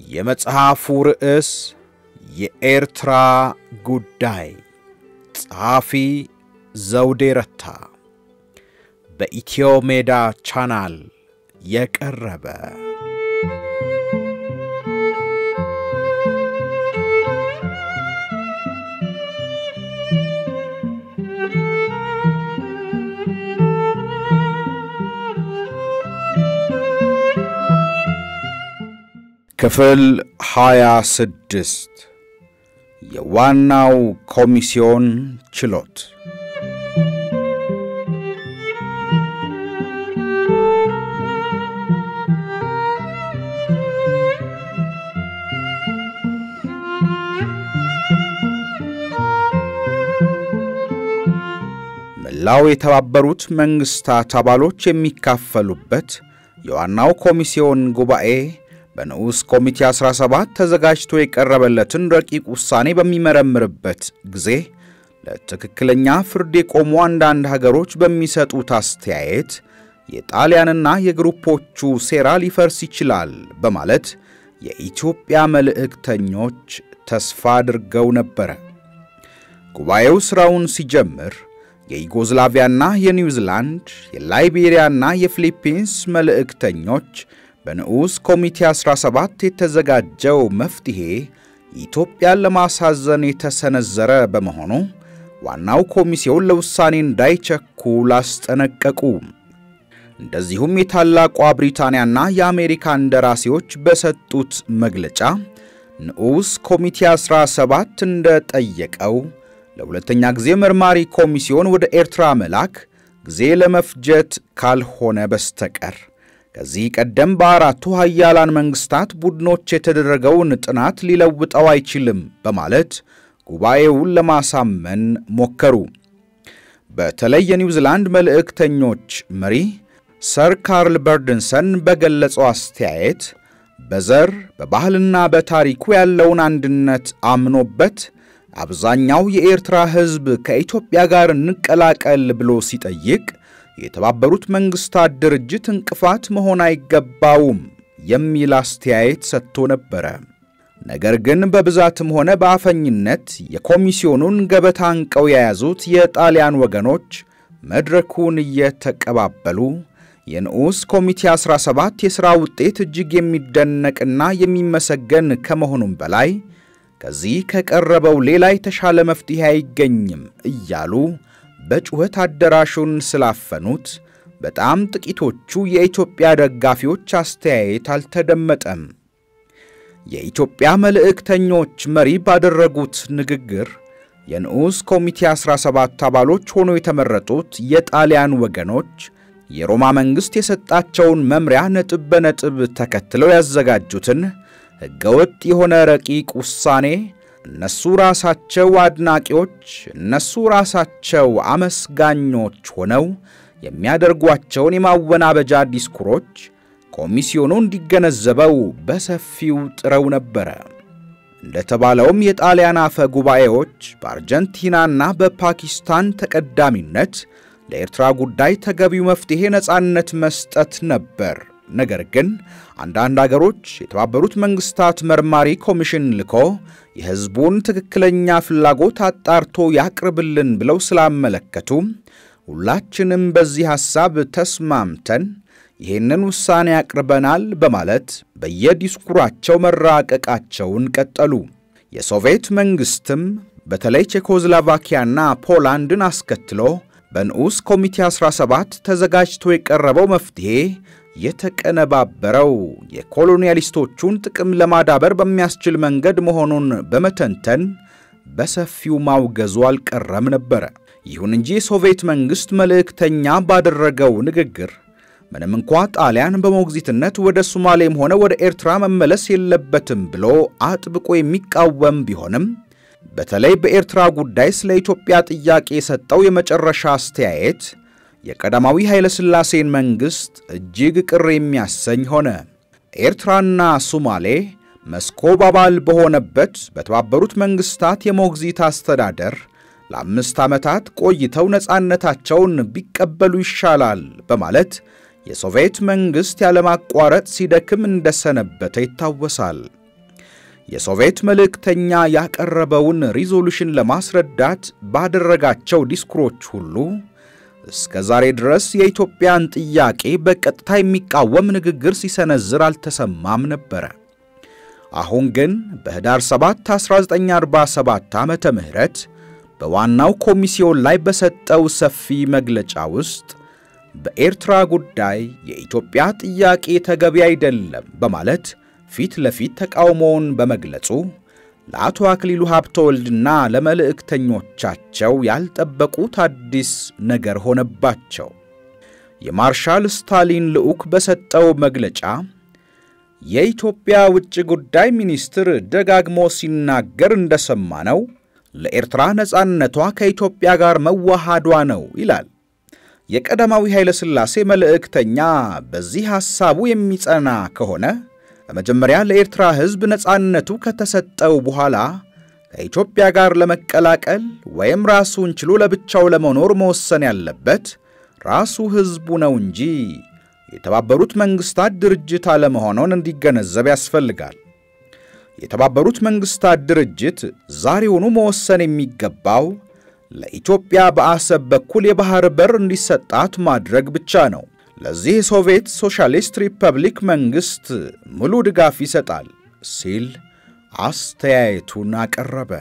የመጽሐፉ ርዕስ የኤርትራ ጉዳይ፣ ጸሐፊ ዘውዴ ረታ፣ በኢትዮ ሜዳ ቻናል የቀረበ ክፍል 26 የዋናው ኮሚስዮን ችሎት መላው የተባበሩት መንግሥታት አባሎች የሚካፈሉበት የዋናው ኮሚስዮን ጉባኤ በንዑስ ኮሚቴ 17 ተዘጋጅቶ የቀረበለትን ረቂቅ ውሳኔ በሚመረምርበት ጊዜ ለትክክለኛ ፍርድ የቆሙ አንዳንድ ሀገሮች በሚሰጡት አስተያየት የጣሊያንና የግሩፖቹ ሴራ ሊፈርስ ይችላል በማለት የኢትዮጵያ መልእክተኞች ተስፋ አድርገው ነበረ። ጉባኤው ሥራውን ሲጀምር የዩጎዝላቪያና የኒውዚላንድ የላይቤሪያና የፊሊፒንስ መልእክተኞች በንዑስ ኮሚቴ 17 የተዘጋጀው መፍትሔ ኢትዮጵያን ለማሳዘን የተሰነዘረ በመሆኑ ዋናው ኮሚቴውን ለውሳኔ እንዳይቸኩል አስጠነቀቁ። እንደዚሁም የታላቋ ብሪታንያና የአሜሪካ እንደራሴዎች በሰጡት መግለጫ ንዑስ ኮሚቴ 17 እንደጠየቀው ለሁለተኛ ጊዜ መርማሪ ኮሚሲዮን ወደ ኤርትራ መላክ ጊዜ ለመፍጀት ካልሆነ በስተቀር ከዚህ ቀደም በአራቱ ሀያላን መንግሥታት ቡድኖች የተደረገውን ጥናት ሊለውጠው አይችልም በማለት ጉባኤውን ለማሳመን ሞከሩ። በተለይ የኒውዚላንድ መልእክተኞች መሪ ሰር ካርል በርድንሰን በገለጸው አስተያየት በዘር በባህልና በታሪኩ ያለውን አንድነት አምኖበት አብዛኛው የኤርትራ ሕዝብ ከኢትዮጵያ ጋር እንቀላቀል ብሎ ሲጠይቅ የተባበሩት መንግሥታት ድርጅት እንቅፋት መሆን አይገባውም የሚል አስተያየት ሰጥቶ ነበረ። ነገር ግን በብዛትም ሆነ በአፈኝነት የኮሚስዮኑን ገበታ አንቀው የያዙት የጣሊያን ወገኖች መድረኩን እየተቀባበሉ የንዑስ ኮሚቴ 17 የሥራ ውጤት እጅግ የሚደነቅና የሚመሰገን ከመሆኑም በላይ ከዚህ ከቀረበው ሌላ የተሻለ መፍትሔ አይገኝም እያሉ በጩኸት አዳራሹን ስላፈኑት በጣም ጥቂቶቹ የኢትዮጵያ ደጋፊዎች አስተያየት አልተደመጠም። የኢትዮጵያ መልእክተኞች መሪ ባደረጉት ንግግር የንዑስ ኮሚቴ 17 አባሎች ሆነው የተመረጡት የጣሊያን ወገኖች የሮማ መንግሥት የሰጣቸውን መምሪያ ነጥብ በነጥብ ተከትለው ያዘጋጁትን ሕገወጥ የሆነ ረቂቅ ውሳኔ እነሱ ራሳቸው አድናቂዎች፣ እነሱ ራሳቸው አመስጋኞች ሆነው የሚያደርጓቸውን የማወናበጃ ዲስኩሮች ኮሚስዮኑ እንዲገነዘበው በሰፊው ጥረው ነበረ። እንደተባለውም የጣሊያን አፈ ጉባኤዎች በአርጀንቲናና በፓኪስታን ተቀዳሚነት ለኤርትራ ጉዳይ ተገቢው መፍትሔ ነፃነት መስጠት ነበር። ነገር ግን አንዳንድ አገሮች የተባበሩት መንግሥታት መርማሪ ኮሚሽን ልኮ የሕዝቡን ትክክለኛ ፍላጎት አጣርቶ ያቅርብልን ብለው ስላመለከቱ ሁላችንም በዚህ ሐሳብ ተስማምተን ይህንን ውሳኔ ያቅርበናል በማለት በየዲስኩራቸው መራቀቃቸውን ቀጠሉ። የሶቪየት መንግሥትም በተለይ ቼኮዝላቫኪያና ፖላንድን አስከትሎ በንዑስ ኮሚቴ 17 ተዘጋጅቶ የቀረበው መፍትሔ የተቀነባበረው የኮሎኒያሊስቶቹን ጥቅም ለማዳበር በሚያስችል መንገድ መሆኑን በመተንተን በሰፊው ማውገዙ አልቀረም ነበረ። ይሁን እንጂ የሶቪየት መንግሥት መልእክተኛ ባደረገው ንግግር ምንም እንኳ ጣሊያን በሞግዚትነት ወደ ሶማሌም ሆነ ወደ ኤርትራ መመለስ የለበትም ብሎ አጥብቆ የሚቃወም ቢሆንም በተለይ በኤርትራ ጉዳይ ስለ ኢትዮጵያ ጥያቄ የሰጠው የመጨረሻ አስተያየት የቀዳማዊ ኃይለ ሥላሴን መንግሥት እጅግ ቅር የሚያሰኝ ሆነ። ኤርትራና ሶማሌ መስኮብ አባል በሆነበት በተባበሩት መንግሥታት የሞግዚት አስተዳደር ለአምስት ዓመታት ቆይተው ነፃነታቸውን ቢቀበሉ ይሻላል በማለት የሶቪየት መንግሥት ያለማቋረጥ ሲደክም እንደሰነበተ ይታወሳል። የሶቪየት መልእክተኛ ያቀረበውን ሪዞሉሽን ለማስረዳት ባደረጋቸው ዲስኩሮች ሁሉ እስከ ዛሬ ድረስ የኢትዮጵያን ጥያቄ በቀጥታ የሚቃወም ንግግር ሲሰነዝር አልተሰማም ነበረ። አሁን ግን በኅዳር 7 1947 ዓመተ ምህረት በዋናው ኮሚሲዮን ላይ በሰጠው ሰፊ መግለጫ ውስጥ በኤርትራ ጉዳይ የኢትዮጵያ ጥያቄ ተገቢ አይደለም በማለት ፊት ለፊት ተቃውሞውን በመግለጹ ለአቶ አክሊሉ ሀብተወልድና ለመልእክተኞቻቸው ያልጠበቁት አዲስ ነገር ሆነባቸው። የማርሻል ስታሊን ልዑክ በሰጠው መግለጫ የኢትዮጵያ ውጭ ጉዳይ ሚኒስትር ደጋግሞ ሲናገር እንደሰማነው ለኤርትራ ነጻነቷ ከኢትዮጵያ ጋር መዋሃዷ ነው ይላል። የቀዳማዊ ኃይለ ሥላሴ መልእክተኛ በዚህ ሐሳቡ የሚጸና ከሆነ በመጀመሪያ ለኤርትራ ሕዝብ ነጻነቱ ከተሰጠው በኋላ ከኢትዮጵያ ጋር ለመቀላቀል ወይም ራሱን ችሎ ለብቻው ለመኖር መወሰን ያለበት ራሱ ሕዝቡ ነው እንጂ የተባበሩት መንግሥታት ድርጅት አለመሆኑን እንዲገነዘብ ያስፈልጋል። የተባበሩት መንግሥታት ድርጅት ዛሬውኑ መወሰን የሚገባው ለኢትዮጵያ በአሰብ በኩል የባሕር በር እንዲሰጣት ማድረግ ብቻ ነው። ለዚህ የሶቪየት ሶሻሊስት ሪፐብሊክ መንግሥት ሙሉ ድጋፍ ይሰጣል ሲል አስተያየቱን አቀረበ።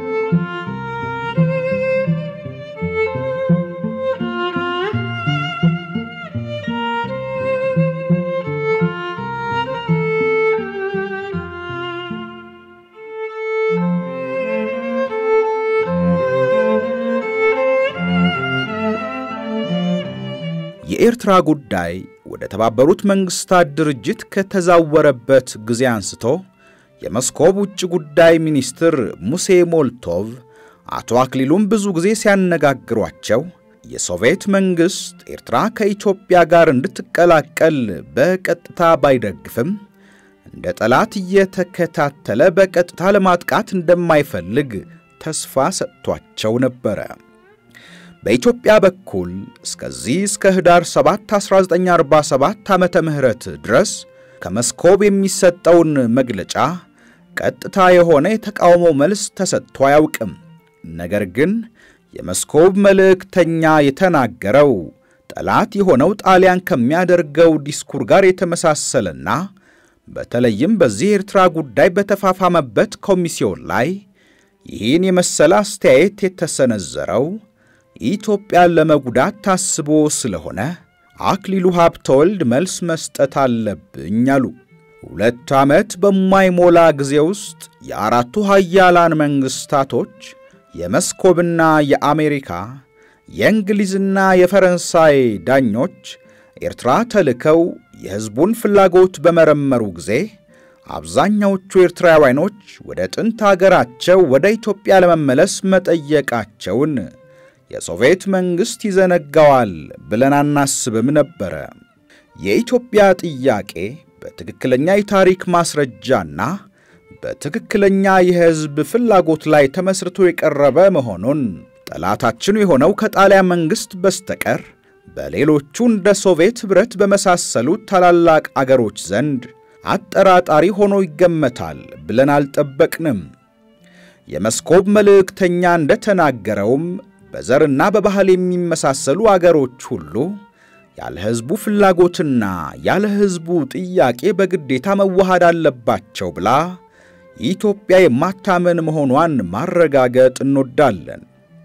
የኤርትራ ጉዳይ ወደ ተባበሩት መንግሥታት ድርጅት ከተዛወረበት ጊዜ አንስቶ የመስኮብ ውጭ ጉዳይ ሚኒስትር ሙሴ ሞልቶቭ አቶ አክሊሉም ብዙ ጊዜ ሲያነጋግሯቸው የሶቪየት መንግሥት ኤርትራ ከኢትዮጵያ ጋር እንድትቀላቀል በቀጥታ ባይደግፍም እንደ ጠላት እየተከታተለ በቀጥታ ለማጥቃት እንደማይፈልግ ተስፋ ሰጥቷቸው ነበረ። በኢትዮጵያ በኩል እስከዚህ እስከ ኅዳር 7 1947 ዓመተ ምህረት ድረስ ከመስኮብ የሚሰጠውን መግለጫ ቀጥታ የሆነ የተቃውሞ መልስ ተሰጥቶ አያውቅም። ነገር ግን የመስኮብ መልእክተኛ የተናገረው ጠላት የሆነው ጣሊያን ከሚያደርገው ዲስኩር ጋር የተመሳሰለና በተለይም በዚህ የኤርትራ ጉዳይ በተፋፋመበት ኮሚሲዮን ላይ ይህን የመሰለ አስተያየት የተሰነዘረው ኢትዮጵያን ለመጉዳት ታስቦ ስለሆነ አክሊሉ ሀብተወልድ መልስ መስጠት አለብኝ አሉ። ሁለት ዓመት በማይሞላ ጊዜ ውስጥ የአራቱ ሀያላን መንግሥታቶች የመስኮብና የአሜሪካ የእንግሊዝና የፈረንሳይ ዳኞች ኤርትራ ተልከው የሕዝቡን ፍላጎት በመረመሩ ጊዜ አብዛኛዎቹ ኤርትራውያኖች ወደ ጥንት አገራቸው ወደ ኢትዮጵያ ለመመለስ መጠየቃቸውን የሶቪየት መንግሥት ይዘነጋዋል ብለን አናስብም ነበረ። የኢትዮጵያ ጥያቄ በትክክለኛ የታሪክ ማስረጃና በትክክለኛ የሕዝብ ፍላጎት ላይ ተመስርቶ የቀረበ መሆኑን ጠላታችን የሆነው ከጣሊያን መንግሥት በስተቀር በሌሎቹ እንደ ሶቪየት ኅብረት በመሳሰሉት ታላላቅ አገሮች ዘንድ አጠራጣሪ ሆኖ ይገመታል ብለን አልጠበቅንም። የመስኮብ መልእክተኛ እንደተናገረውም በዘርና በባህል የሚመሳሰሉ አገሮች ሁሉ ያለ ሕዝቡ ፍላጎትና ያለ ሕዝቡ ጥያቄ በግዴታ መዋሃድ አለባቸው ብላ ኢትዮጵያ የማታመን መሆኗን ማረጋገጥ እንወዳለን።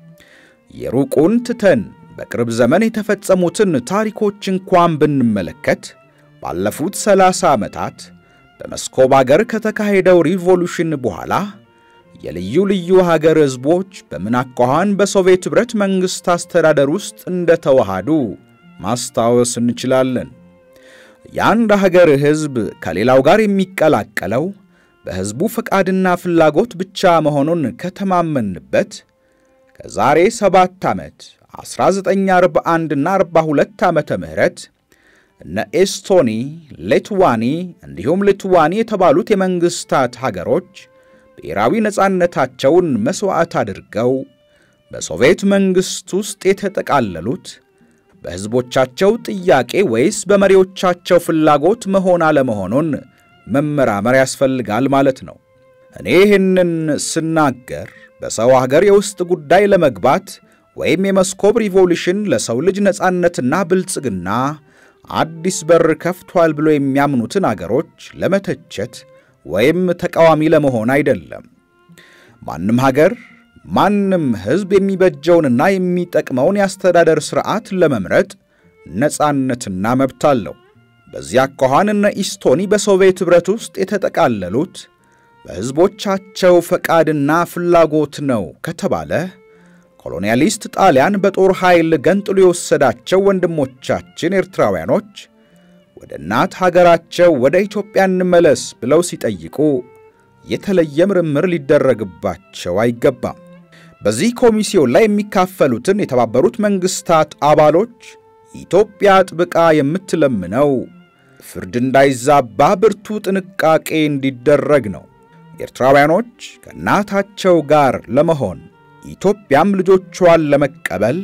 የሩቁን ትተን በቅርብ ዘመን የተፈጸሙትን ታሪኮች እንኳን ብንመለከት ባለፉት ሰላሳ ዓመታት በመስኮብ አገር ከተካሄደው ሪቮሉሽን በኋላ የልዩ ልዩ ሀገር ሕዝቦች በምን አኳኋን በሶቪየት ኅብረት መንግሥት አስተዳደር ውስጥ እንደተዋሃዱ ማስታወስ እንችላለን። የአንድ ሀገር ሕዝብ ከሌላው ጋር የሚቀላቀለው በሕዝቡ ፈቃድና ፍላጎት ብቻ መሆኑን ከተማመንበት ከዛሬ ሰባት ዓመት 1941 እና 42 ዓመተ ምህረት እነ ኤስቶኒ፣ ሌትዋኒ እንዲሁም ሊትዋኒ የተባሉት የመንግሥታት ሀገሮች ብሔራዊ ነፃነታቸውን መሥዋዕት አድርገው በሶቪየት መንግሥት ውስጥ የተጠቃለሉት በሕዝቦቻቸው ጥያቄ ወይስ በመሪዎቻቸው ፍላጎት መሆን አለመሆኑን መመራመር ያስፈልጋል ማለት ነው። እኔ ይህንን ስናገር በሰው ሀገር የውስጥ ጉዳይ ለመግባት ወይም የመስኮብ ሪቮሉሽን ለሰው ልጅ ነጻነትና ብልጽግና አዲስ በር ከፍቷል ብሎ የሚያምኑትን አገሮች ለመተቸት ወይም ተቃዋሚ ለመሆን አይደለም። ማንም ሀገር ማንም ሕዝብ የሚበጀውንና የሚጠቅመውን የአስተዳደር ሥርዓት ለመምረጥ ነጻነትና መብት አለው። በዚያ አኳኋን እነ ኢስቶኒ በሶቪየት ኅብረት ውስጥ የተጠቃለሉት በሕዝቦቻቸው ፈቃድና ፍላጎት ነው ከተባለ ኮሎኒያሊስት ጣሊያን በጦር ኃይል ገንጥሎ የወሰዳቸው ወንድሞቻችን ኤርትራውያኖች ወደ እናት ሀገራቸው ወደ ኢትዮጵያ እንመለስ ብለው ሲጠይቁ የተለየ ምርምር ሊደረግባቸው አይገባም። በዚህ ኮሚሲዮን ላይ የሚካፈሉትን የተባበሩት መንግሥታት አባሎች ኢትዮጵያ ጥብቃ የምትለምነው ፍርድ እንዳይዛባ ብርቱ ጥንቃቄ እንዲደረግ ነው። ኤርትራውያኖች ከእናታቸው ጋር ለመሆን ኢትዮጵያም ልጆቿን ለመቀበል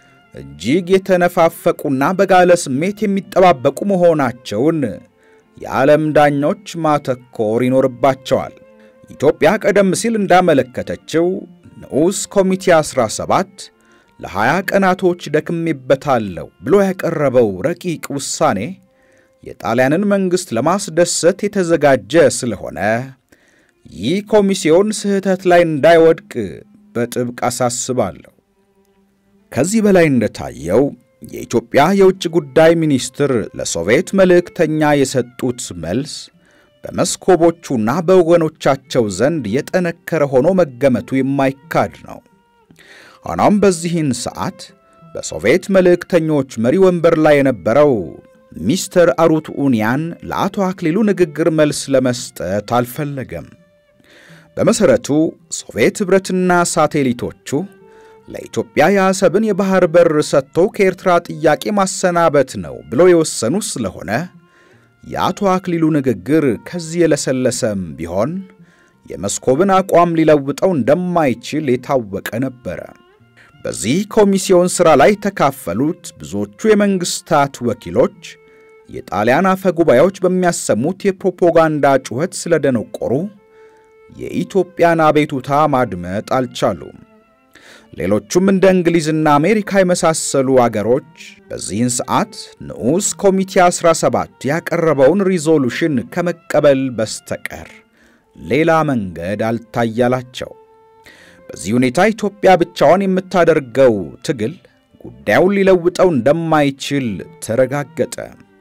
እጅግ የተነፋፈቁና በጋለ ስሜት የሚጠባበቁ መሆናቸውን የዓለም ዳኞች ማተኮር ይኖርባቸዋል። ኢትዮጵያ ቀደም ሲል እንዳመለከተችው ንዑስ ኮሚቴ 17 ለ20 ቀናቶች ደክሜበታለሁ ብሎ ያቀረበው ረቂቅ ውሳኔ የጣሊያንን መንግሥት ለማስደሰት የተዘጋጀ ስለሆነ ይህ ኮሚሲዮን ስህተት ላይ እንዳይወድቅ በጥብቅ አሳስባለሁ። ከዚህ በላይ እንደታየው የኢትዮጵያ የውጭ ጉዳይ ሚኒስትር ለሶቪየት መልእክተኛ የሰጡት መልስ በመስኮቦቹና በወገኖቻቸው ዘንድ የጠነከረ ሆኖ መገመቱ የማይካድ ነው። ሆኖም በዚህን ሰዓት በሶቪየት መልእክተኞች መሪ ወንበር ላይ የነበረው ሚስተር አሩት ኡኒያን ለአቶ አክሊሉ ንግግር መልስ ለመስጠት አልፈለገም። በመሠረቱ ሶቪየት ኅብረትና ሳቴሊቶቹ ለኢትዮጵያ የአሰብን የባሕር በር ሰጥቶ ከኤርትራ ጥያቄ ማሰናበት ነው ብለው የወሰኑ ስለሆነ የአቶ አክሊሉ ንግግር ከዚህ የለሰለሰም ቢሆን የመስኮብን አቋም ሊለውጠው እንደማይችል የታወቀ ነበረ። በዚህ ኮሚሲዮን ሥራ ላይ የተካፈሉት ብዙዎቹ የመንግሥታት ወኪሎች የጣሊያን አፈ ጉባኤዎች በሚያሰሙት የፕሮፓጋንዳ ጩኸት ስለደነቆሩ የኢትዮጵያን አቤቱታ ማድመጥ አልቻሉም። ሌሎቹም እንደ እንግሊዝና አሜሪካ የመሳሰሉ አገሮች በዚህን ሰዓት ንዑስ ኮሚቴ 17 ያቀረበውን ሪዞሉሽን ከመቀበል በስተቀር ሌላ መንገድ አልታያላቸው። በዚህ ሁኔታ ኢትዮጵያ ብቻዋን የምታደርገው ትግል ጉዳዩን ሊለውጠው እንደማይችል ተረጋገጠ።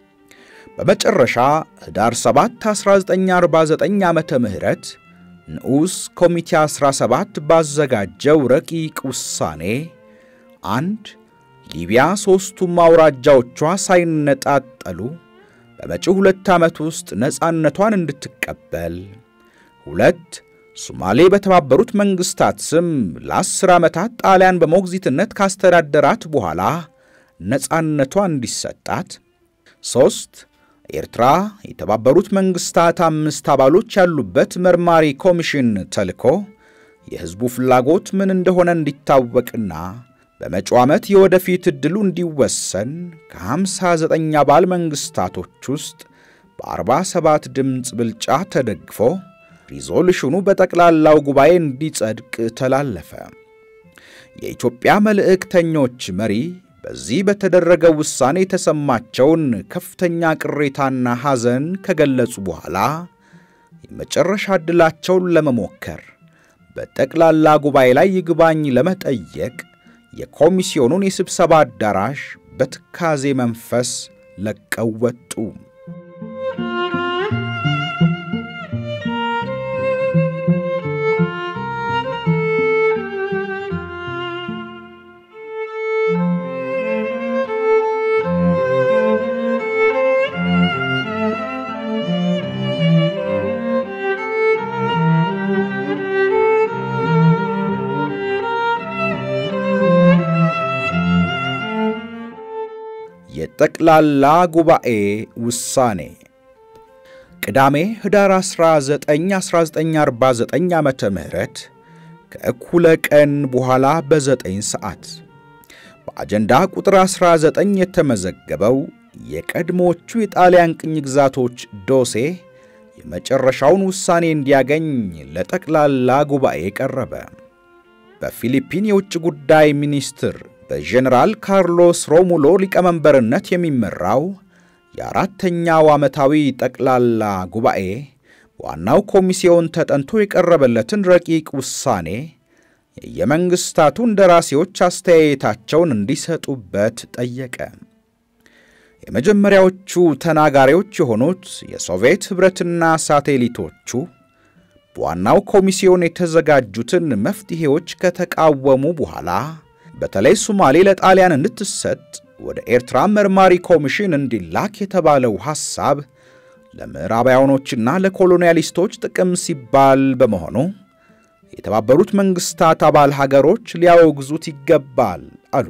በመጨረሻ ኅዳር 7 1949 ዓመተ ምህረት ንዑስ ኮሚቴ 17 ባዘጋጀው ረቂቅ ውሳኔ አንድ ሊቢያ ሦስቱም አውራጃዎቿ ሳይነጣጠሉ በመጪው ሁለት ዓመት ውስጥ ነፃነቷን እንድትቀበል፣ ሁለት ሶማሌ በተባበሩት መንግሥታት ስም ለአስር ዓመታት ጣሊያን በሞግዚትነት ካስተዳደራት በኋላ ነፃነቷ እንዲሰጣት፣ ሦስት ኤርትራ የተባበሩት መንግሥታት አምስት አባሎች ያሉበት መርማሪ ኮሚሽን ተልኮ የሕዝቡ ፍላጎት ምን እንደሆነ እንዲታወቅና በመጪው ዓመት የወደፊት ዕድሉ እንዲወሰን ከ59 አባል መንግሥታቶች ውስጥ በ47 ድምፅ ብልጫ ተደግፎ ሪዞሉሽኑ በጠቅላላው ጉባኤ እንዲጸድቅ ተላለፈ። የኢትዮጵያ መልእክተኞች መሪ በዚህ በተደረገው ውሳኔ የተሰማቸውን ከፍተኛ ቅሬታና ሐዘን ከገለጹ በኋላ የመጨረሻ ዕድላቸውን ለመሞከር በጠቅላላ ጉባኤ ላይ ይግባኝ ለመጠየቅ የኮሚሲዮኑን የስብሰባ አዳራሽ በትካዜ መንፈስ ለቀው ወጡ። የጠቅላላ ጉባኤ ውሳኔ ቅዳሜ ኅዳር 19 1949 ዓመተ ምህረት ከእኩለ ቀን በኋላ በ9 ሰዓት በአጀንዳ ቁጥር 19 የተመዘገበው የቀድሞቹ የጣሊያን ቅኝ ግዛቶች ዶሴ የመጨረሻውን ውሳኔ እንዲያገኝ ለጠቅላላ ጉባኤ ቀረበ። በፊሊፒን የውጭ ጉዳይ ሚኒስትር በጀኔራል ካርሎስ ሮሙሎ ሊቀመንበርነት የሚመራው የአራተኛው ዓመታዊ ጠቅላላ ጉባኤ ዋናው ኮሚሲዮን ተጠንቶ የቀረበለትን ረቂቅ ውሳኔ የየመንግሥታቱ እንደራሴዎች አስተያየታቸውን እንዲሰጡበት ጠየቀ። የመጀመሪያዎቹ ተናጋሪዎች የሆኑት የሶቪየት ኅብረትና ሳቴሊቶቹ በዋናው ኮሚሲዮን የተዘጋጁትን መፍትሔዎች ከተቃወሙ በኋላ በተለይ ሶማሌ ለጣሊያን እንድትሰጥ ወደ ኤርትራ መርማሪ ኮሚሽን እንዲላክ የተባለው ሐሳብ ለምዕራባውያኖችና ለኮሎኒያሊስቶች ጥቅም ሲባል በመሆኑ የተባበሩት መንግሥታት አባል ሀገሮች ሊያወግዙት ይገባል አሉ።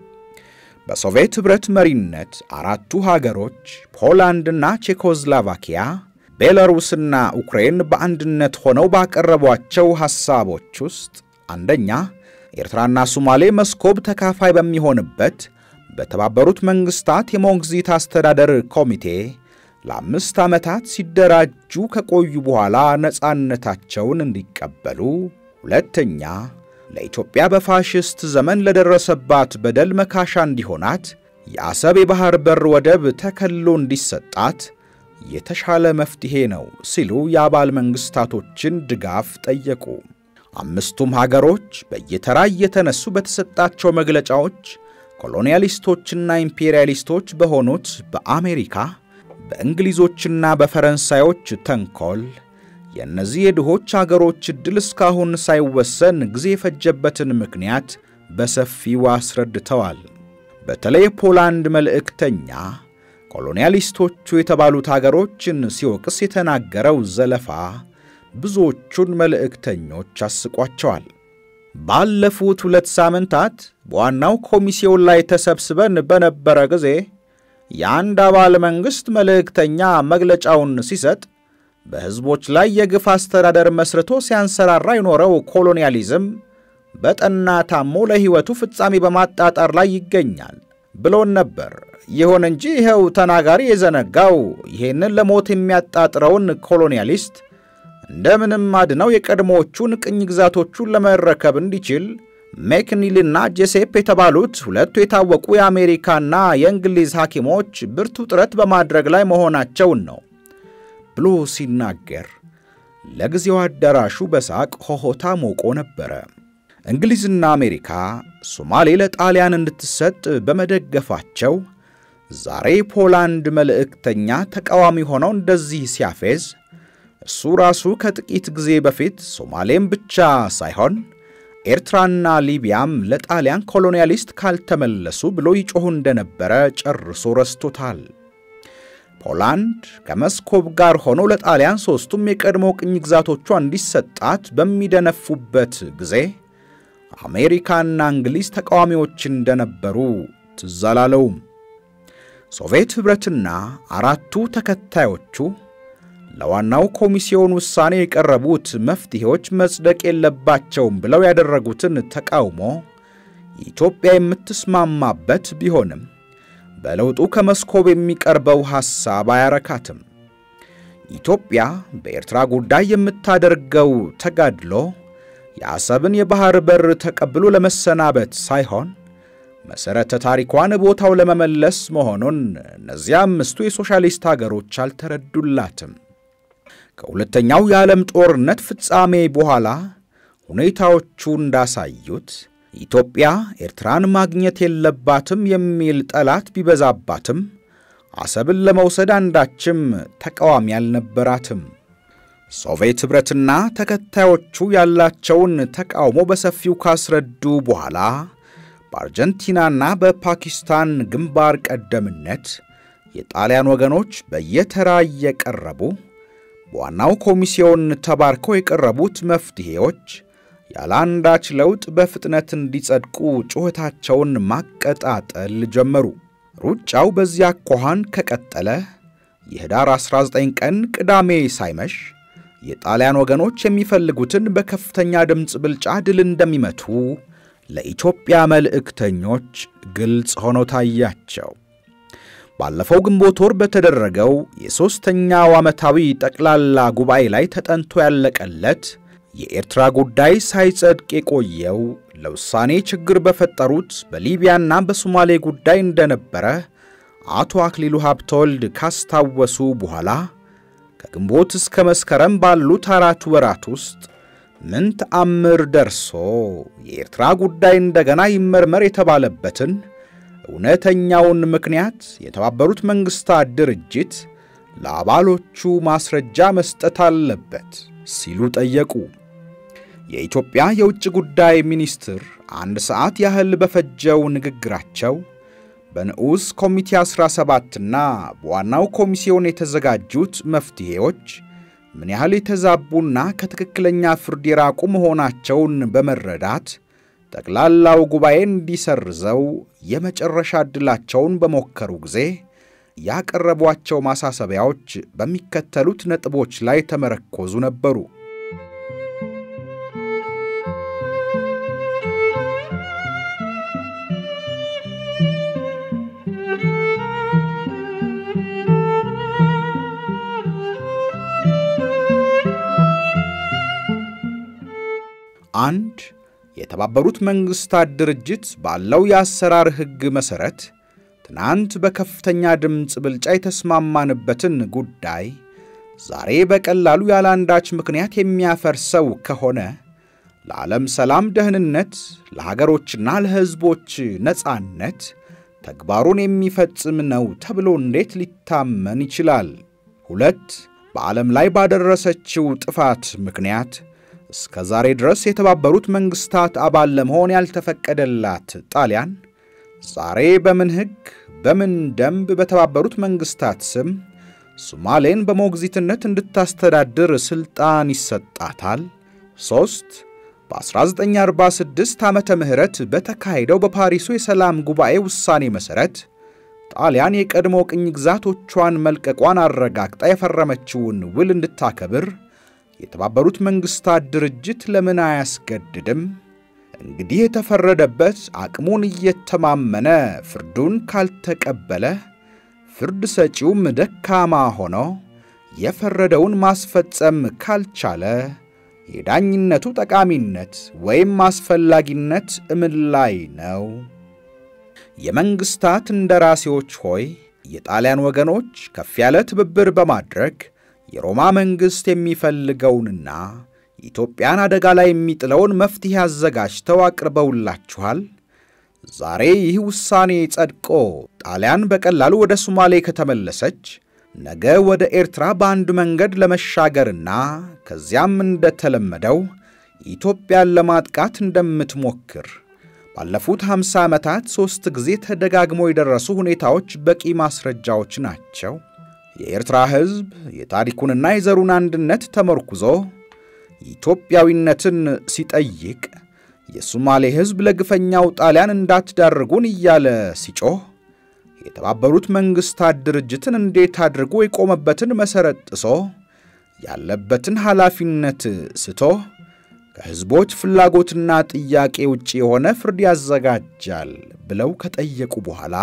በሶቪየት ኅብረት መሪነት አራቱ ሀገሮች ፖላንድና ቼኮዝላቫኪያ፣ ቤላሩስና ዩክሬን በአንድነት ሆነው ባቀረቧቸው ሐሳቦች ውስጥ አንደኛ ኤርትራና ሶማሌ መስኮብ ተካፋይ በሚሆንበት በተባበሩት መንግሥታት የሞግዚት አስተዳደር ኮሚቴ ለአምስት ዓመታት ሲደራጁ ከቆዩ በኋላ ነፃነታቸውን እንዲቀበሉ፣ ሁለተኛ ለኢትዮጵያ በፋሽስት ዘመን ለደረሰባት በደል መካሻ እንዲሆናት የአሰብ የባሕር በር ወደብ ተከልሎ እንዲሰጣት የተሻለ መፍትሔ ነው ሲሉ የአባል መንግሥታቶችን ድጋፍ ጠየቁ። አምስቱም ሀገሮች በየተራ እየተነሱ በተሰጣቸው መግለጫዎች ኮሎኒያሊስቶችና ኢምፔሪያሊስቶች በሆኑት በአሜሪካ በእንግሊዞችና በፈረንሳዮች ተንኮል የእነዚህ የድሆች አገሮች ዕድል እስካሁን ሳይወሰን ጊዜ የፈጀበትን ምክንያት በሰፊው አስረድተዋል። በተለይ የፖላንድ መልእክተኛ ኮሎኒያሊስቶቹ የተባሉት አገሮችን ሲወቅስ የተናገረው ዘለፋ ብዙዎቹን መልእክተኞች አስቋቸዋል። ባለፉት ሁለት ሳምንታት በዋናው ኮሚሲዮን ላይ ተሰብስበን በነበረ ጊዜ የአንድ አባል መንግሥት መልእክተኛ መግለጫውን ሲሰጥ በሕዝቦች ላይ የግፍ አስተዳደር መስርቶ ሲያንሰራራ የኖረው ኮሎኒያሊዝም በጠና ታሞ ለሕይወቱ ፍጻሜ በማጣጣር ላይ ይገኛል ብሎን ነበር። ይሁን እንጂ ይኸው ተናጋሪ የዘነጋው ይህንን ለሞት የሚያጣጥረውን ኮሎኒያሊስት እንደምንም አድነው የቀድሞዎቹን ቅኝ ግዛቶቹን ለመረከብ እንዲችል ሜክኒልና ጄሴፕ የተባሉት ሁለቱ የታወቁ የአሜሪካና የእንግሊዝ ሐኪሞች ብርቱ ጥረት በማድረግ ላይ መሆናቸውን ነው ብሎ ሲናገር ለጊዜው አዳራሹ በሳቅ ሆሆታ ሞቆ ነበረ። እንግሊዝና አሜሪካ ሶማሌ ለጣሊያን እንድትሰጥ በመደገፋቸው ዛሬ ፖላንድ መልእክተኛ ተቃዋሚ ሆነው እንደዚህ ሲያፌዝ እሱ ራሱ ከጥቂት ጊዜ በፊት ሶማሌም ብቻ ሳይሆን ኤርትራና ሊቢያም ለጣሊያን ኮሎኒያሊስት ካልተመለሱ ብሎ ይጮኹ እንደነበረ ጨርሶ ረስቶታል። ፖላንድ ከመስኮብ ጋር ሆኖ ለጣሊያን ሦስቱም የቀድሞ ቅኝ ግዛቶቿ እንዲሰጣት በሚደነፉበት ጊዜ አሜሪካና እንግሊዝ ተቃዋሚዎች እንደነበሩ ትዝ አላለውም። ሶቪየት ኅብረትና አራቱ ተከታዮቹ ለዋናው ኮሚሲዮን ውሳኔ የቀረቡት መፍትሔዎች መጽደቅ የለባቸውም ብለው ያደረጉትን ተቃውሞ ኢትዮጵያ የምትስማማበት ቢሆንም በለውጡ ከመስኮብ የሚቀርበው ሐሳብ አያረካትም። ኢትዮጵያ በኤርትራ ጉዳይ የምታደርገው ተጋድሎ የአሰብን የባሕር በር ተቀብሎ ለመሰናበት ሳይሆን መሠረተ ታሪኳን ቦታው ለመመለስ መሆኑን እነዚያ አምስቱ የሶሻሊስት አገሮች አልተረዱላትም። ከሁለተኛው የዓለም ጦርነት ፍጻሜ በኋላ ሁኔታዎቹ እንዳሳዩት ኢትዮጵያ ኤርትራን ማግኘት የለባትም የሚል ጠላት ቢበዛባትም አሰብን ለመውሰድ አንዳችም ተቃዋሚ አልነበራትም። ሶቪየት ኅብረትና ተከታዮቹ ያላቸውን ተቃውሞ በሰፊው ካስረዱ በኋላ በአርጀንቲናና በፓኪስታን ግንባር ቀደምነት የጣሊያን ወገኖች በየተራ እየቀረቡ በዋናው ኮሚሲዮን ተባርከው የቀረቡት መፍትሔዎች ያለ አንዳች ለውጥ በፍጥነት እንዲጸድቁ ጩኸታቸውን ማቀጣጠል ጀመሩ። ሩጫው በዚያ አኳኋን ከቀጠለ የኅዳር 19 ቀን ቅዳሜ ሳይመሽ የጣሊያን ወገኖች የሚፈልጉትን በከፍተኛ ድምፅ ብልጫ ድል እንደሚመቱ ለኢትዮጵያ መልእክተኞች ግልጽ ሆኖ ታያቸው። ባለፈው ግንቦት ወር በተደረገው የሦስተኛው ዓመታዊ ጠቅላላ ጉባኤ ላይ ተጠንቶ ያለቀለት የኤርትራ ጉዳይ ሳይጸድቅ የቆየው ለውሳኔ ችግር በፈጠሩት በሊቢያና በሶማሌ ጉዳይ እንደነበረ አቶ አክሊሉ ሀብተወልድ ካስታወሱ በኋላ ከግንቦት እስከ መስከረም ባሉት አራት ወራት ውስጥ ምን ተአምር ደርሶ የኤርትራ ጉዳይ እንደገና ይመርመር የተባለበትን እውነተኛውን ምክንያት የተባበሩት መንግሥታት ድርጅት ለአባሎቹ ማስረጃ መስጠት አለበት ሲሉ ጠየቁ። የኢትዮጵያ የውጭ ጉዳይ ሚኒስትር አንድ ሰዓት ያህል በፈጀው ንግግራቸው በንዑስ ኮሚቴ 17ና በዋናው ኮሚሲዮን የተዘጋጁት መፍትሔዎች ምን ያህል የተዛቡና ከትክክለኛ ፍርድ የራቁ መሆናቸውን በመረዳት ጠቅላላው ጉባኤ እንዲሰርዘው የመጨረሻ ዕድላቸውን በሞከሩ ጊዜ ያቀረቧቸው ማሳሰቢያዎች በሚከተሉት ነጥቦች ላይ ተመረኮዙ ነበሩ። አንድ የተባበሩት መንግሥታት ድርጅት ባለው የአሰራር ሕግ መሠረት ትናንት በከፍተኛ ድምፅ ብልጫ የተስማማንበትን ጉዳይ ዛሬ በቀላሉ ያለአንዳች ምክንያት የሚያፈርሰው ከሆነ ለዓለም ሰላም፣ ደህንነት፣ ለሀገሮችና ለሕዝቦች ነጻነት ተግባሩን የሚፈጽም ነው ተብሎ እንዴት ሊታመን ይችላል? ሁለት በዓለም ላይ ባደረሰችው ጥፋት ምክንያት እስከ ዛሬ ድረስ የተባበሩት መንግሥታት አባል ለመሆን ያልተፈቀደላት ጣሊያን ዛሬ በምን ሕግ በምን ደንብ በተባበሩት መንግሥታት ስም ሶማሌን በሞግዚትነት እንድታስተዳድር ሥልጣን ይሰጣታል? ሦስት በ1946 ዓመተ ምህረት በተካሄደው በፓሪሱ የሰላም ጉባኤ ውሳኔ መሠረት ጣሊያን የቀድሞ ቅኝ ግዛቶቿን መልቀቋን አረጋግጣ የፈረመችውን ውል እንድታከብር የተባበሩት መንግሥታት ድርጅት ለምን አያስገድድም? እንግዲህ የተፈረደበት አቅሙን እየተማመነ ፍርዱን ካልተቀበለ፣ ፍርድ ሰጪውም ደካማ ሆኖ የፈረደውን ማስፈጸም ካልቻለ የዳኝነቱ ጠቃሚነት ወይም አስፈላጊነት እምን ላይ ነው? የመንግሥታት እንደራሴዎች ሆይ የጣሊያን ወገኖች ከፍ ያለ ትብብር በማድረግ የሮማ መንግሥት የሚፈልገውንና ኢትዮጵያን አደጋ ላይ የሚጥለውን መፍትሔ አዘጋጅተው አቅርበውላችኋል። ዛሬ ይህ ውሳኔ ጸድቆ ጣሊያን በቀላሉ ወደ ሶማሌ ከተመለሰች ነገ ወደ ኤርትራ በአንድ መንገድ ለመሻገርና ከዚያም እንደተለመደው ኢትዮጵያን ለማጥቃት እንደምትሞክር ባለፉት 50 ዓመታት ሦስት ጊዜ ተደጋግመው የደረሱ ሁኔታዎች በቂ ማስረጃዎች ናቸው። የኤርትራ ሕዝብ የታሪኩንና የዘሩን አንድነት ተመርኩዞ ኢትዮጵያዊነትን ሲጠይቅ የሶማሌ ሕዝብ ለግፈኛው ጣሊያን እንዳትዳርጉን እያለ ሲጮህ የተባበሩት መንግሥታት ድርጅትን እንዴት አድርጎ የቆመበትን መሠረት ጥሶ ያለበትን ኃላፊነት ስቶ ከሕዝቦች ፍላጎትና ጥያቄ ውጭ የሆነ ፍርድ ያዘጋጃል ብለው ከጠየቁ በኋላ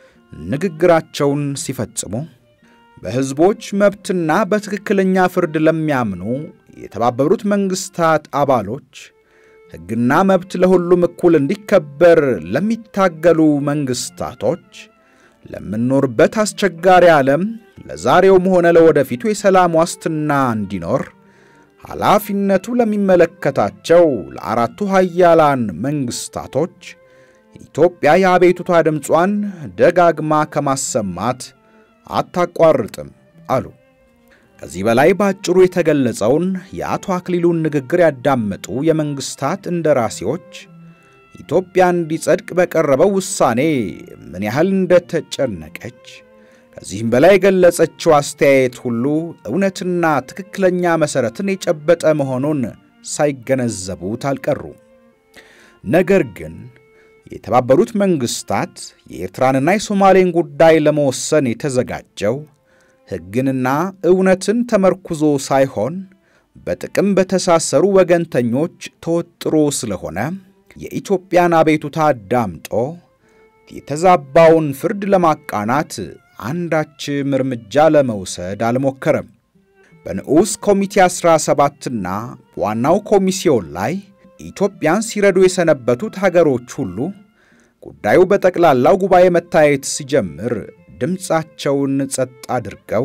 ንግግራቸውን ሲፈጽሙ በሕዝቦች መብትና በትክክለኛ ፍርድ ለሚያምኑ የተባበሩት መንግሥታት አባሎች ሕግና መብት ለሁሉም እኩል እንዲከበር ለሚታገሉ መንግሥታቶች ለምንኖርበት አስቸጋሪ ዓለም ለዛሬውም ሆነ ለወደፊቱ የሰላም ዋስትና እንዲኖር ኃላፊነቱ ለሚመለከታቸው ለአራቱ ሀያላን መንግሥታቶች ኢትዮጵያ የአቤቱታ ድምጿን ደጋግማ ከማሰማት አታቋርጥም አሉ። ከዚህ በላይ በአጭሩ የተገለጸውን የአቶ አክሊሉን ንግግር ያዳመጡ የመንግሥታት እንደራሴዎች ኢትዮጵያ እንዲጸድቅ በቀረበው ውሳኔ ምን ያህል እንደተጨነቀች ከዚህም በላይ የገለጸችው አስተያየት ሁሉ እውነትና ትክክለኛ መሠረትን የጨበጠ መሆኑን ሳይገነዘቡት አልቀሩም። ነገር ግን የተባበሩት መንግሥታት የኤርትራንና የሶማሌን ጉዳይ ለመወሰን የተዘጋጀው ሕግንና እውነትን ተመርኩዞ ሳይሆን በጥቅም በተሳሰሩ ወገንተኞች ተወጥሮ ስለሆነ የኢትዮጵያን አቤቱታ አዳምጦ የተዛባውን ፍርድ ለማቃናት አንዳችም እርምጃ ለመውሰድ አልሞከረም። በንዑስ ኮሚቴ 17ና በዋናው ኮሚሲዮን ላይ ኢትዮጵያን ሲረዱ የሰነበቱት ሀገሮች ሁሉ ጉዳዩ በጠቅላላው ጉባኤ መታየት ሲጀምር ድምፃቸውን ጸጥ አድርገው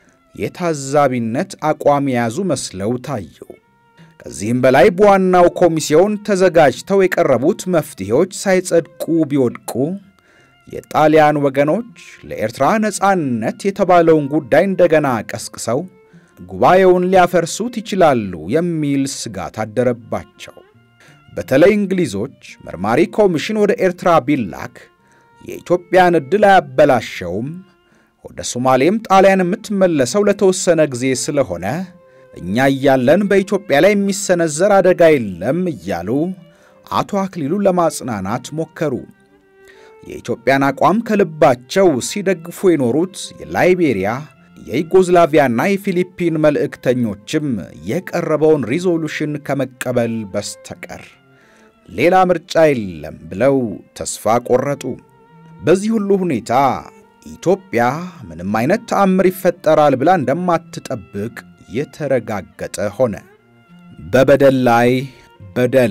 የታዛቢነት አቋም የያዙ መስለው ታዩ። ከዚህም በላይ በዋናው ኮሚሲዮን ተዘጋጅተው የቀረቡት መፍትሄዎች ሳይጸድቁ ቢወድቁ የጣሊያን ወገኖች ለኤርትራ ነፃነት የተባለውን ጉዳይ እንደገና ቀስቅሰው ጉባኤውን ሊያፈርሱት ይችላሉ የሚል ስጋት አደረባቸው። በተለይ እንግሊዞች መርማሪ ኮሚሽን ወደ ኤርትራ ቢላክ የኢትዮጵያን ዕድል አያበላሸውም፣ ወደ ሶማሌም ጣሊያን የምትመለሰው ለተወሰነ ጊዜ ስለሆነ እኛ እያለን በኢትዮጵያ ላይ የሚሰነዘር አደጋ የለም እያሉ አቶ አክሊሉን ለማጽናናት ሞከሩ። የኢትዮጵያን አቋም ከልባቸው ሲደግፉ የኖሩት የላይቤሪያ የዩጎዝላቪያና የፊሊፒን መልእክተኞችም የቀረበውን ሪዞሉሽን ከመቀበል በስተቀር ሌላ ምርጫ የለም ብለው ተስፋ ቆረጡ። በዚህ ሁሉ ሁኔታ ኢትዮጵያ ምንም አይነት ተአምር ይፈጠራል ብላ እንደማትጠብቅ የተረጋገጠ ሆነ። በበደል ላይ በደል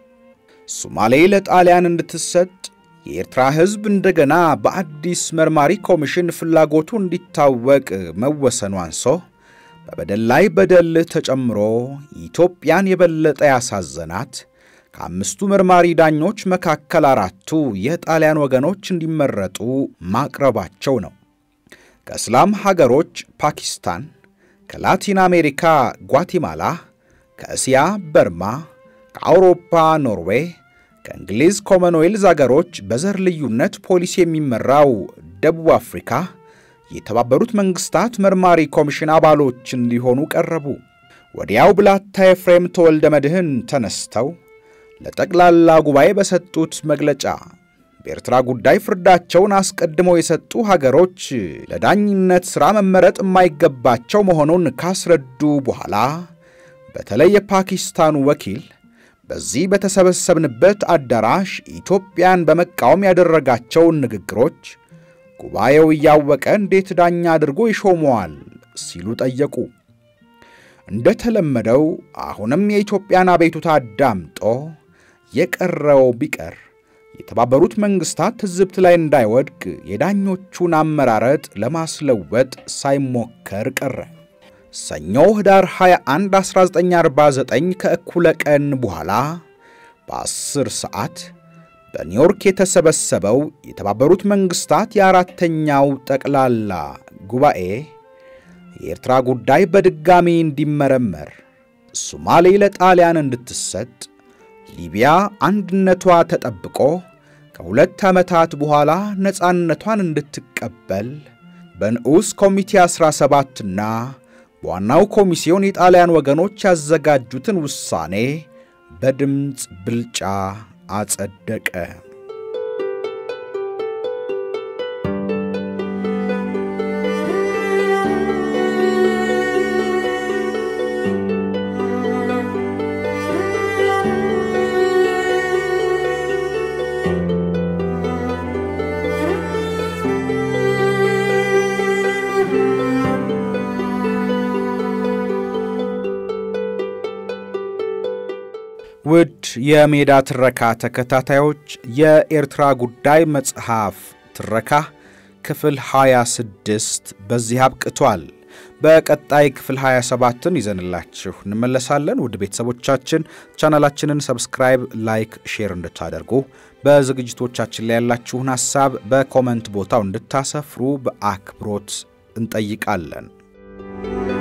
ሶማሌ ለጣሊያን እንድትሰጥ የኤርትራ ሕዝብ እንደገና በአዲስ መርማሪ ኮሚሽን ፍላጎቱ እንዲታወቅ መወሰኑ አንሶ በበደል ላይ በደል ተጨምሮ ኢትዮጵያን የበለጠ ያሳዘናት ከአምስቱ መርማሪ ዳኞች መካከል አራቱ የጣሊያን ወገኖች እንዲመረጡ ማቅረባቸው ነው። ከእስላም ሀገሮች ፓኪስታን፣ ከላቲን አሜሪካ ጓቲማላ፣ ከእስያ በርማ፣ ከአውሮፓ ኖርዌይ ከእንግሊዝ ኮመንዌልዝ አገሮች በዘር ልዩነት ፖሊሲ የሚመራው ደቡብ አፍሪካ የተባበሩት መንግሥታት መርማሪ ኮሚሽን አባሎች እንዲሆኑ ቀረቡ። ወዲያው ብላታ ኤፍሬም ተወልደ መድህን ተነስተው ለጠቅላላ ጉባኤ በሰጡት መግለጫ በኤርትራ ጉዳይ ፍርዳቸውን አስቀድመው የሰጡ ሀገሮች ለዳኝነት ሥራ መመረጥ የማይገባቸው መሆኑን ካስረዱ በኋላ በተለይ የፓኪስታኑ ወኪል በዚህ በተሰበሰብንበት አዳራሽ ኢትዮጵያን በመቃወም ያደረጋቸውን ንግግሮች ጉባኤው እያወቀ እንዴት ዳኛ አድርጎ ይሾመዋል ሲሉ ጠየቁ። እንደተለመደው አሁንም የኢትዮጵያን አቤቱታ አዳምጦ የቀረው ቢቀር የተባበሩት መንግሥታት ትዝብት ላይ እንዳይወድቅ የዳኞቹን አመራረጥ ለማስለወጥ ሳይሞከር ቀረ። ሰኞ ህዳር 21 1949 ከእኩለ ቀን በኋላ በ10 ሰዓት በኒውዮርክ የተሰበሰበው የተባበሩት መንግሥታት የአራተኛው ጠቅላላ ጉባኤ የኤርትራ ጉዳይ በድጋሚ እንዲመረመር፣ ሶማሌ ለጣሊያን እንድትሰጥ፣ ሊቢያ አንድነቷ ተጠብቆ ከሁለት ዓመታት በኋላ ነፃነቷን እንድትቀበል በንዑስ ኮሚቴ 17ና በዋናው ኮሚሲዮን የጣሊያን ወገኖች ያዘጋጁትን ውሳኔ በድምፅ ብልጫ አጸደቀ። ውድ የሜዳ ትረካ ተከታታዮች የኤርትራ ጉዳይ መጽሐፍ ትረካ ክፍል 26 በዚህ አብቅቷል። በቀጣይ ክፍል 27ን ይዘንላችሁ እንመለሳለን። ውድ ቤተሰቦቻችን ቻናላችንን ሰብስክራይብ፣ ላይክ፣ ሼር እንድታደርጉ በዝግጅቶቻችን ላይ ያላችሁን ሐሳብ በኮመንት ቦታው እንድታሰፍሩ በአክብሮት እንጠይቃለን።